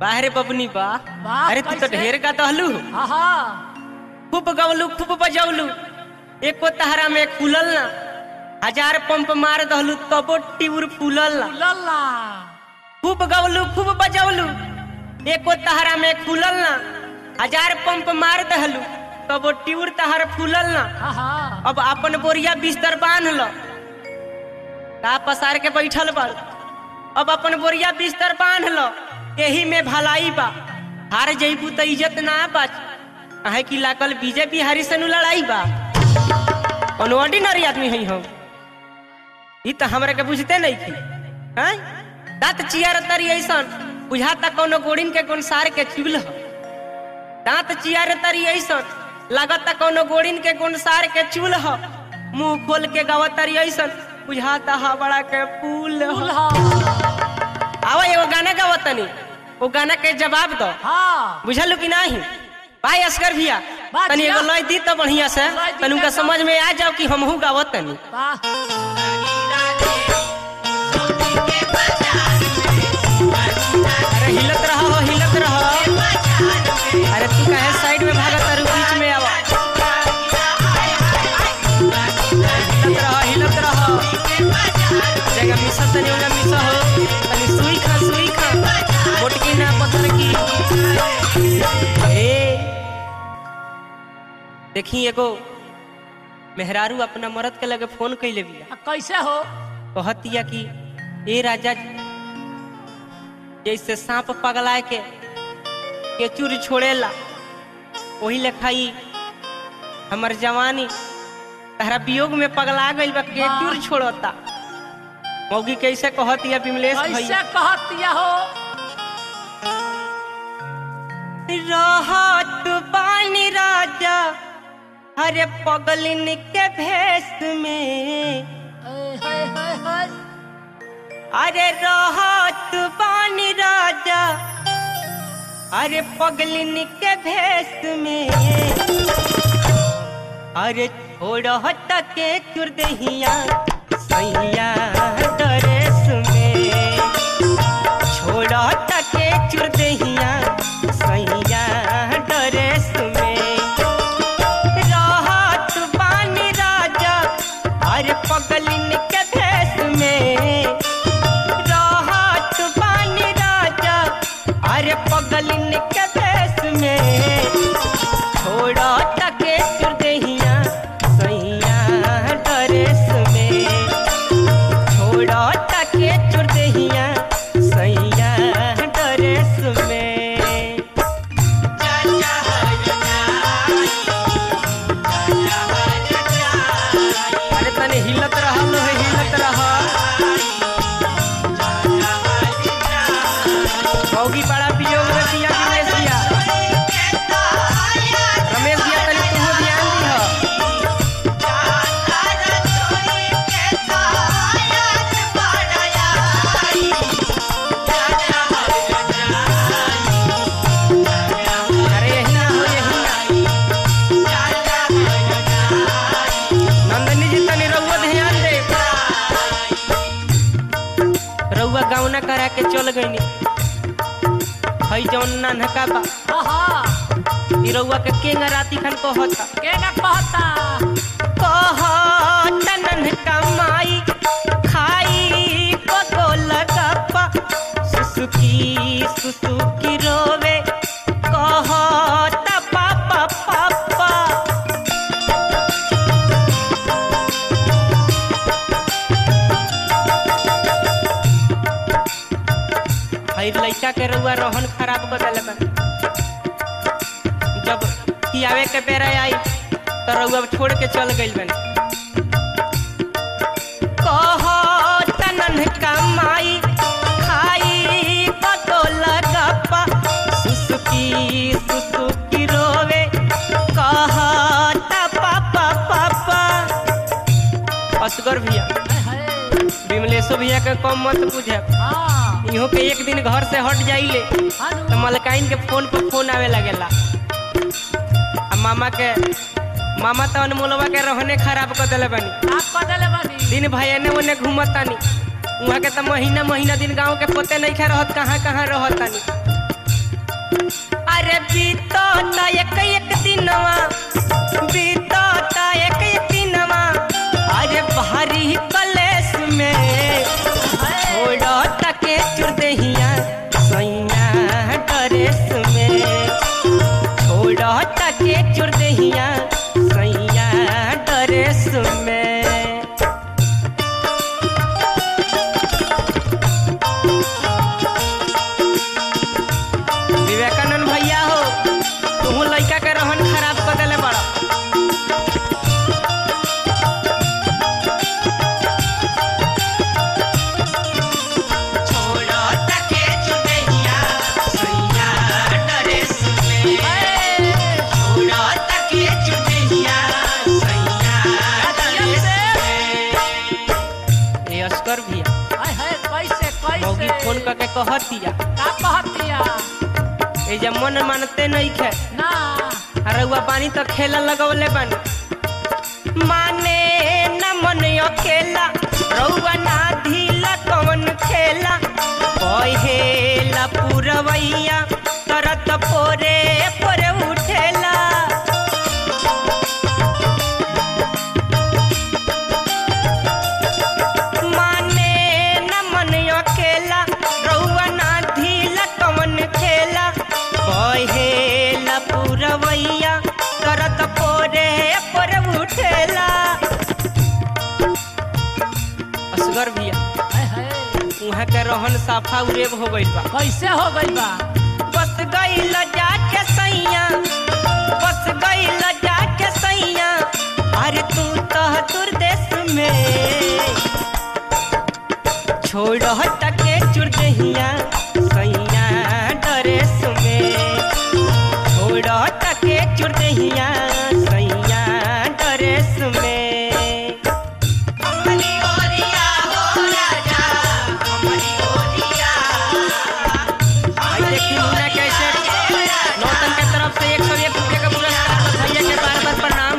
बाहरे बबनी बा वाह, अरे तू तो कैसे? ढेर का दहलू आहा खूब गवलू खूब बजौलू एको तहरा में खुलल ना हजार पंप मार दहलू तबो टिउर फूलल ना लल्ला खूब गवलू खूब बजौलू एको तहरा में खुलल ना हजार पंप मार दहलू तबो टिउर तहर फूलल ना आहा अब अपन बोरिया बिस्तर बांध लो का पसार के बैठल बड़ अब अपन बोरिया बिस्तर बांध लो यही में भलाई बा हार जईबू तो इज्जत ना बच अहे की लागल बीजेपी हरी से नु लड़ाई बा कौन ऑर्डिनरी आदमी हई हम ई तो हमरा के बुझते नहीं थी हैं दांत चियार तरी ऐसन बुझाता कोनो गोड़िन के कोन सार के चुल ह दांत चियार तरी ऐसन लागता कोनो गोड़िन के कोन सार के चूल ह मुंह खोल के गवतरी ऐसन बुझाता हबड़ा के पुल ह दुल्हा आवा एगो गाना गावतनी वो गाना के जवाब दो हाँ बुझलू कि नहीं भाई असगर भैया बात तनी एगो किया। लय दी तो बढ़िया से लय दी तनी उनका तो- समझ में आ जाओ कि हमहू गावतनी वाह अरे हिलत रहो हो हिलत रहो अरे तू काहे साइड में भागत तारू बीच में आवा हिलत रहो हिलत रहो जगह मिसा तनी ओगा मिसा हो तनी सुई खा सुई खा मोटकी ना पत्थर की ए देखी एगो मेहरारू अपना मरद के लगे फोन कैले बिया आ, कैसे हो कहतिया कि ए राजा जी, जैसे सांप पगलाए के केचुर छोड़ेला वही लेखाई हमर जवानी तहरा वियोग में पगला गइल बा केचुर छोड़ता मौगी कैसे कहतिया बिमलेश कैसे भैया कहतिया हो रहत बानी राजा हरे पगलिन के भेष में ए, हे, हे, हे। अरे रहत बानी राजा अरे पगलिन के भेष में अरे छोड़त के चुरदहिया सैया डरेस में छोड़त के चुरदहिया सैया डरेस में रहत बानी राजा अरे पगलिन के भेष में रहत बानी राजा अरे पगलिन के भेष में छोड़ा तके चुरदहिया सैया डरेस में छोड़ा तके चुरदहिया सैया डरेस में अरे तने हिलत रहल है हिलत रह मौगी बड़ा वियोग में पिया रमेश भैया रमेश भैया तनी तू ध्यान दीह अरे यही ना हो यही ना नंदनी जी तनी रउआ ध्यान दे रउआ गावना करा के चल गईनी हई जौन नानका बा आहा ई रउआ के केंगा राती खन कहता के न कहता कहता ननका माई खाई पगोल गप्पा सुसुकी सुसुकी रोवे कहता पापा पापा हई लइका के रउआ रोहन खराब कर देले बा जब खियावे के बेरा आई तो रउआ छोड़ के चल गइल बन कहता नन्हका माई खाई पटोल गप्पा सुसुकी सुसुकी रोवे कहता पापा पापा असगर भैया हे, हे। विमलेशो भैया के कम मत बुझे हाँ इहो के एक दिन घर से हट जाइले हानु तो मलकाइन के फोन पर फोन आवे लगेला आ मामा के मामा तो अनमोलवा के रहने खराब कर देले बानी आप कदले बानी दिन भाई एने ओने घूमतानी वहाँ के तो महीना महीना दिन गांव के पते नहीं खा रहत कहाँ कहाँ रहतानी बीतता एक एक दिनवा बीतता एक एक दिनवा अरे भारी कलेस में छोड़ता के चुरदहिया सैया ड्रेस में छोड़ता के चुरदहिया सैया ड्रेस में विवेकानंद भैया हो तुम लड़का के रहन खराब कर देले बड़ा छोड़ता के चुरदहिया सैया ड्रेस में छोड़ता के चुरदहिया सैया ड्रेस में ए अस्कर भैया हाय हाय कैसे मौगी कैसे फोन करके कहतिया का कहतिया ए जब मन मानते नहीं खे ना रउआ पानी तो खेला लगवले बन माने न मन अकेला रउआ ना ढीला कवन खेला कहेला पुरवैया करत पोरे पोरे उठेला माने न मन अकेला रउआ ना ढीला कवन खेला कहेला पुरवैया करत पोरे पोरे उठेला असगर भैया हाय हाय उहाँ के रहन साफा उरेब हो गइल बा कैसे हो गइल बा बस गइल जाके सैया बस गइल जाके सैया अरे तू तो दुर्देश में छोड़ तके चुरदहिया सैया ड्रेस में छोड़ तके चुरदहिया सैया ड्रेस में हमनी ओरिया हो राजा हमनी ओरिया भाई देखी मुन्ना कैसे नौतन के तरफ से एक सौ एक रुपये का पुरस्कार भैया के बार बार प्रणाम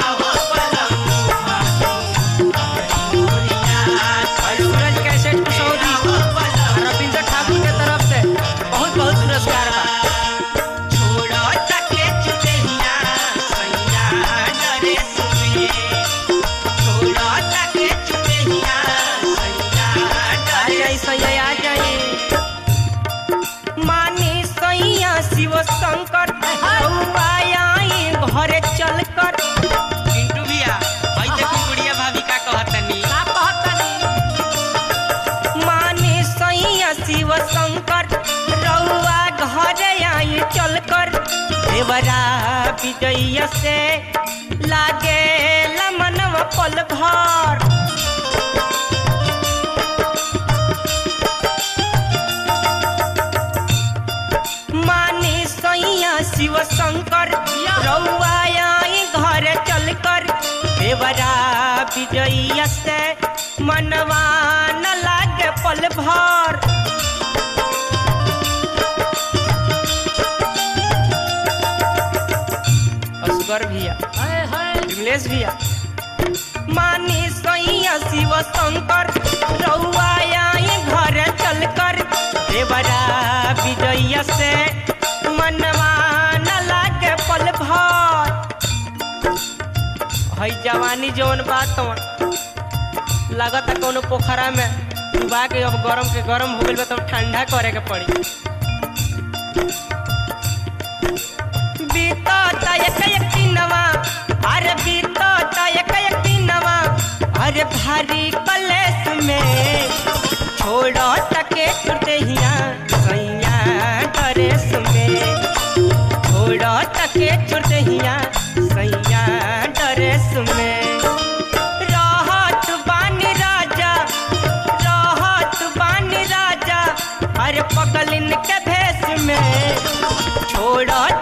और सूरज कैसे कुशौरी और रविंद्र ठाकुर के तरफ से बहुत बहुत पुरस्कार बा छोड़ो तके चुदेहिया सैया ड्रेस में छोड़ो तके चुदेहिया सैया आ जाई सैया आ जाई मानी सैया शिव शंकर आई घरे चल कर पिंटू भैया भाई देखी गुड़िया भाभी का कहतनी का कहतनी मानी सैया शिव शंकर रउआ घरे आई चल कर देवरा विजय से लागे मनवा पल भर मानी सैया शिव शंकर रउआ आई घर चल कर देवरा विजय से मनवा न लागे पल भर असगर भैया हाय हाय विमलेश भैया मानी सैया शिव शंकर रउआ आई घर चल कर देवरा विजय से मनवा न लागे पल भर हई जवानी जवन बात लागत कोनो पोखरा में डुबा के अब गरम के गरम हो गइल बा तब ठंडा करे के पड़ी बीतता एक एक दिनवा अरे बीतता एक एक दिनवा अरे भारी कलेस में छोड़ो तके चुरदहिया सैया ड्रेस में छोड़ो तके चुरदहिया सैया ड्रेस में रहत बानी राजा रहत बानी राजा अरे पगलिन के भेष में छोड़ो